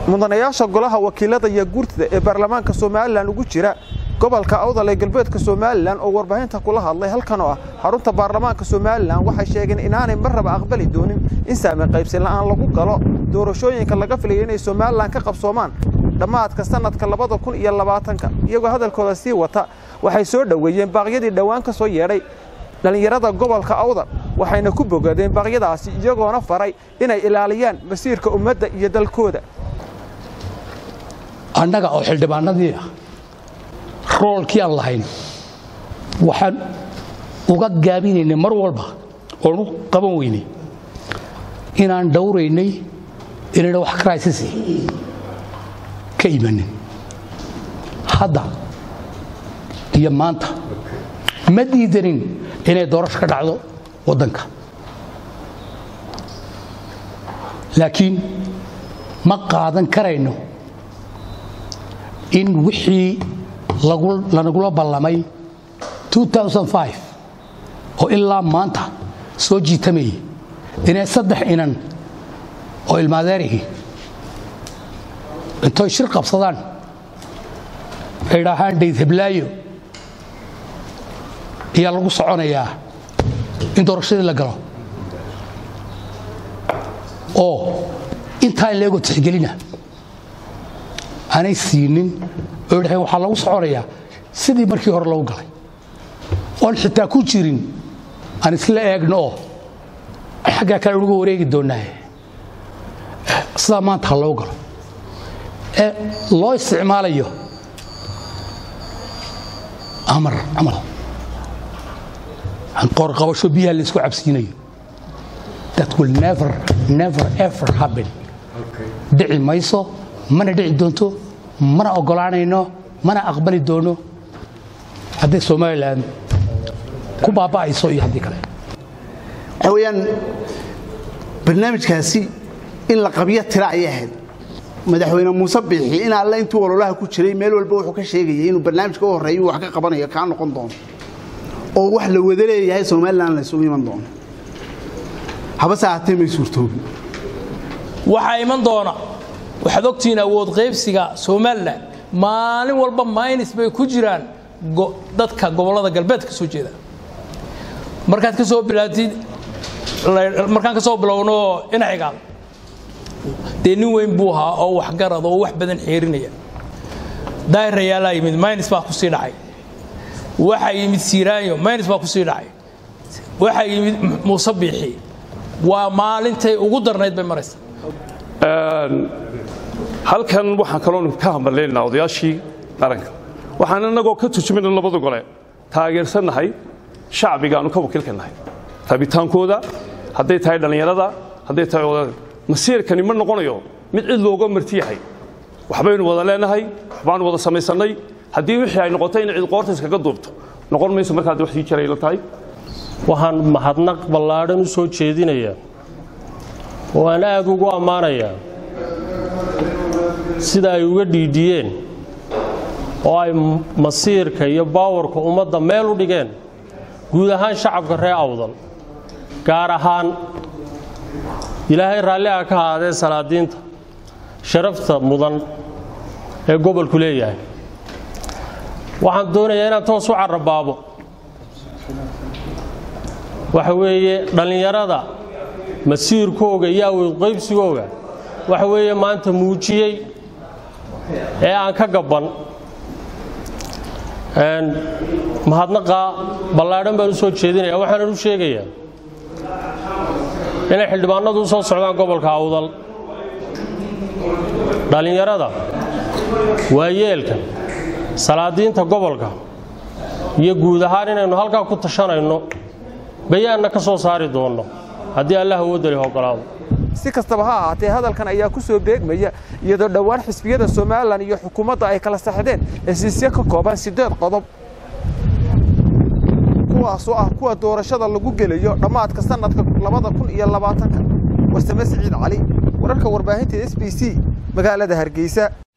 mudanayaasha golaha wakiilada iyo guurtida ee baarlamaanka somalilan ugu jira gobolka awdal ee galbeedka somalilan oo warbaahinta kula hadlay halkan oo ah xarunta baarlamaanka somalilan waxay sheegeen inaanay marraba aqbali doonin in saami qaybsi la'aan lagu galo doorashooyinka laga filaya inay somalilan ka qabsoomaan dhammaadka sannadka labada kun iyo labaatanka iyagoo hadalkooda sii wata waxay soo dhoweeyeen baaqyadii dhowaan ka soo yeedhay dhallinyarada gobolka awdal waxayna ku bogadeen baaqyadaasi iyagoona faray inay ilaaliyaan masiirka ummadda iyo dalkooda annaga oo xildhibaanadii ah roolkii aan lahayn waxaan uga gaabinaynay mar walba oon u qaban weynay inaan dhowraynay inayna wax crisis ka imanin hadda iyo maanta ma diidanin inay doorasho ka dhacdo waddanka laakiin ma qaadan karayno in wixii lanagula ballamay oo ilaa maanta soo jiitamayay inay saddex inan oo ilmaadeerihii intoy shir qabsadaan ay idhaahaan dhayd heblaayo ayaa lagu soconayaa in doorashadii la galo oo intaa leegoo tixgelina aanay siinin oo idhahayn waxaa lagu soconayaa sidii markii hore lagu galay oon xitaa ku jirin aan isla eegno oo xaggaa kale unuga wareegi doonnaaye sidaa maanta ha loo galo ee loo isticmaalayo amar camal qoorqabasho biyaha la isku cabsiinayo that will never never ever happen dhici mayso mana dhici doonto mana oggolaanayno mana aqbali doono hadday somalilan ku baaba'ayso iyo haddii kale waxaa weeyaan barnaamijkaasi in la qabyo tira ayay ahayd madaxweyne muuse biixi in alle intuu ololaha ku jiray meel walba wuxuu ka sheegayay inuu barnaamijka u horreeya wax ka qabanayo kaa noqon doono oo wax la wada leeyahay somalilan la isugu iman doono habase ahaatee may suurtoobin waxaa iman doona waxaad ogtihiin awood qaybsiga somalilan maalin walba maynis bay ku jiraan dadka gobollada galbeed ka soo jeeda markaad ka soo bilaatid markaan ka soo bilowno inacigaal dee nin weyn buu ahaa oo waxgarad oo wax badan xeerinaya daahirayaalaa yimid maynis baa ku sii dhacay waxaa yimid siiraanyo maynis baa ku sii dhacay waxaa yimid muuse biixi waa maalintay ugu darnayd bay maraysa halkan waxaan kaloo ka hambaleynaynaa odayaashii qaranka waxaan annagoo ka turjumayna labada gole taageersannahay shacbigaannu ka wakiilka nahay rabitaankooda hadday tahay dhallinyarada hadday tahay odada masiirkani ma noqonayo mid cid looga marti yahay waxbaynu wada leenahay waxbaanu wada samaysannay haddii wixii ay noqoto in cid qoorta iskaga duubto noqon mayso markaad wax sii jaray la tahay waxaan mahadnaq ballaadhan u soo jeedinayaa oo aan aad ugu ammaanayaa sida ay uga dhiidhiyeen oo ay masiirka iyo baawarka ummadda meel u dhigeen guud ahaan shacabka ree awdal gaar ahaan ilaahay raalli ah ka ahaadee salaadiinta sharafta mudan ee gobolku leeyahay waxaan doonayaa inaan toos u carrabaabo waxa weeye dhallinyarada masiirkooga iyo awood qaybsigooga waxa weeye maanta muujiyey ee aan ka gabban mahadnaqa ballaadhan baan u soo jeedinaya waxaanan u sheegayaa inay xildhibaanadu u soo socdaan gobolka awdal dhallinyarada waayeelka salaadiinta gobolka iyo guud ahaan inaynu halkaa ku tashanayno bayaanna ka soo saari doonno haddii allah awoodda leh ogolaado si kastaba ha ahaatee hadalkan ayaa ku soo beegmaya iyadoo dhowaan xisbiyada somalilan iyo xukuumadda ay kala saxdeen hesiisyo ka kooban siddeed qodob kuwaasoo ah kuwa doorashada lagu gelayo dhammaadka sannadka labada kun iyo labaatanka warsame siciid cali wararka warbaahinta s b c magaalada hargeysa